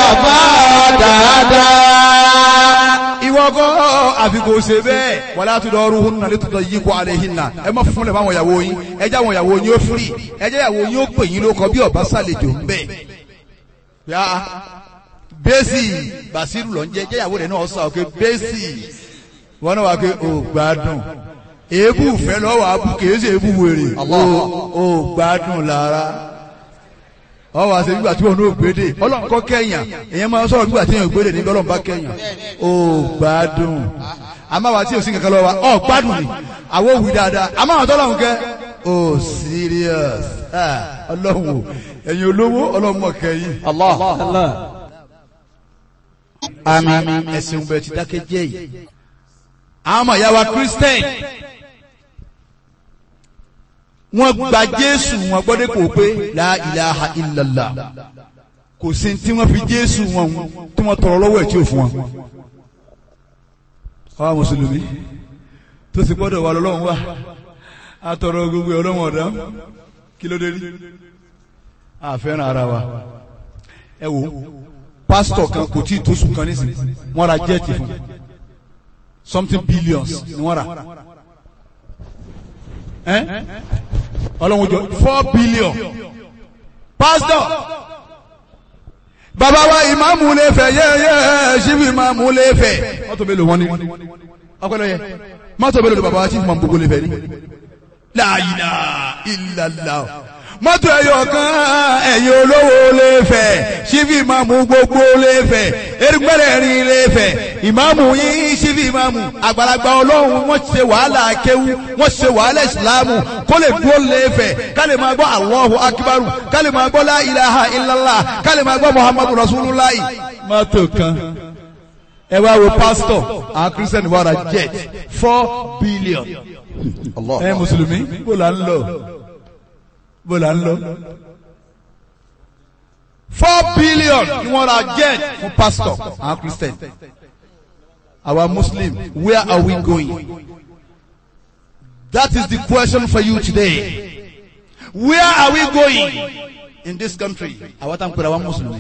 bá dáadáa. ìwọ kọ́ àfikò ṣe bẹ́ẹ̀ wàlá àtúndọ̀ ọrùn hún nàlẹ́ tó yí kó alẹ́ yìí nà ẹ má fúnlẹ̀ fáwọn ìyàwó yín ẹ jẹ́ àwọn ìyàwó yín ó firi ẹ jẹ́ ìyàwó yín ó pè yín lóko bí ọba sàlejò ń bẹ̀. yá bẹ́sì bàṣírù lọ ń jẹ́ jẹ́ ìyàwó rẹ̀ náà sọ pé bẹ́sì wọn náà wà pé ò gbádùn èébù fẹ́ lọ́wọ́ abú kìí ṣe èébù wèrè ò gbádùn lára ọwọ́ àti nígbà tí wọn ò gbédè ọlọ́run kọ́ kẹ́yàn èèyàn máa ń sọ̀rọ̀ nígbà tí èèyàn gbédè níbi ọlọ́run bá kẹ́yàn ó gbádùn àmọ́ àwa tí ò sí kankan lọ́wọ́ wa ọ̀ gbádùn ni àwọn òwì dáadáa àmọ́ àwọn tọ́lọ́run kẹ́ ó serious Ah, ọlọ́run o ẹ̀yin olówó ọlọ́run mọ̀ kẹ́yìn Allah. àmín ẹ̀sìn bẹ̀rẹ̀ ti dákẹ́ jẹ́ yìí àwọn ọmọ ìyá wa Christian wọ́n gba Jésù wọn gbọ́dọ̀ kò pé la ilaha illallah kò sí tí wọ́n fi Jésù wọn tí wọ́n tọrọ lọ́wọ́ ẹ̀ tí ò fún wọn. àwa mùsùlùmí tó sì gbọ́dọ̀ wà lọ́wọ́ wa a tọrọ gbogbo ẹ̀ ọlọ́wọ́ ọ̀dá kí ló dé rí a fẹ́ràn ara wa ẹ wo pásítọ̀ kan kò tí ì tó sùn kan nísìnyí wọ́n ra jẹ́ẹ̀tì fún something billions ni wọ́n rà ẹ́ ọlọ́run jọ four billion pastor bàbá wa ìmáàmù lè fẹ́ yẹ́yẹ́ ṣíbi ìmáàmù lè fẹ́ mọ́tò mélòó wọn ni ọpẹlẹ yẹ mọ́tò mélòó bàbá wa ṣíbi ìmáàmù gbogbo lè fẹ́ ni la ilaha illallah mọ́tò ẹ̀yọ̀ kan ẹ̀yin olówó lè fẹ́ ṣíbi ìmáàmù gbogbo lè fẹ́ erigbẹ́rẹ́ rin lè fẹ́ ìmáàmù yín ṣíbi ìmáàmù àgbàlagbà ọlọ́run wọ́n ṣe wàhálà akéwú wọ́n ṣe wàhálà ìsìláàmù kó lè dúró lè fẹ́ ká lè máa gbọ́ Allahu akibaru ká lè máa gbọ́ la ilaha illallah ká lè máa gbọ́ muhammadu rasulullah. mọ́tò kan ẹ wá wo pásítọ̀ àwọn kírísítẹ́nì wàrà jet four billion Allah. ẹ mùsùlùmí bó la ń lọ bó la ń lọ. four billion ni wọ́n ra jet fún pastor àwọn christian our muslim where are we going that is the question for you today where are we going in this country àwọn tá n pèrè àwọn mùsùlùmí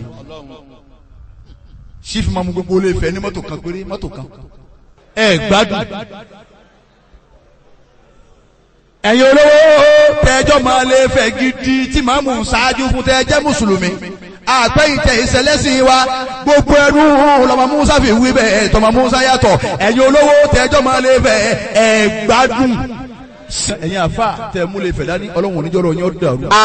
chief mamu gbogbo olè fẹ́ ní mọ́tò kan péré mọ́tò kan ẹ gbádùn ẹ̀yin olówó tẹ́jọ́ máa lè fẹ́ gidi tí màá mú ṣáájú fún tẹ́jẹ́ mùsùlùmí àpẹ́yìntẹ̀ ìṣẹ̀lẹ́sìn wa gbogbo ẹrú lọ́mọ musa fi wí bẹ́ẹ̀ tọmọ musa yàtọ̀ ẹ̀yin olówó tẹ́jọ́ máa lè fẹ́ ẹ̀ gbádùn ẹ̀yin àfa tẹ́ mú lè fẹ́ dání ọlọ́run oníjọ́rọ̀ yín ó dàrú.